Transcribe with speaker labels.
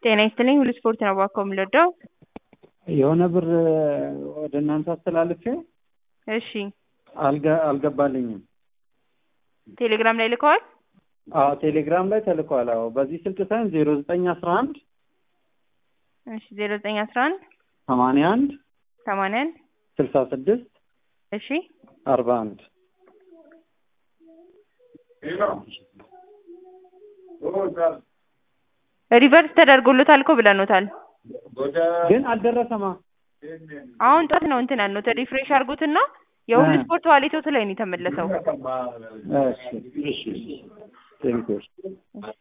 Speaker 1: ጤና ይስጥልኝ ሁሉ ስፖርት ነው እባክዎ የምንወደው
Speaker 2: የሆነ ብር ወደ እናንተ አስተላልፌ
Speaker 1: እሺ
Speaker 2: አልገ አልገባልኝም።
Speaker 1: ቴሌግራም ላይ ልከዋል
Speaker 2: አዎ ቴሌግራም ላይ ተልኳል። አዎ በዚህ ስልክ ሳይሆን ዜሮ ዘጠኝ አስራ አንድ
Speaker 1: እሺ ዜሮ ዘጠኝ አስራ አንድ
Speaker 2: ሰማንያ አንድ
Speaker 1: ሰማንያ አንድ
Speaker 2: ስልሳ ስድስት
Speaker 1: እሺ
Speaker 2: አርባ አንድ
Speaker 1: ሪቨርስ ተደርጎሎታል እኮ ብለኖታል።
Speaker 2: ግን አልደረሰማ።
Speaker 1: አሁን ጧት ነው እንትን ያልነው ሪፍሬሽ አድርጉትና የሁሉ
Speaker 2: እ።
Speaker 1: ስፖርት ዋሌቶት ላይ ነው የተመለሰው።
Speaker 2: እሺ እሺ ቴንኪው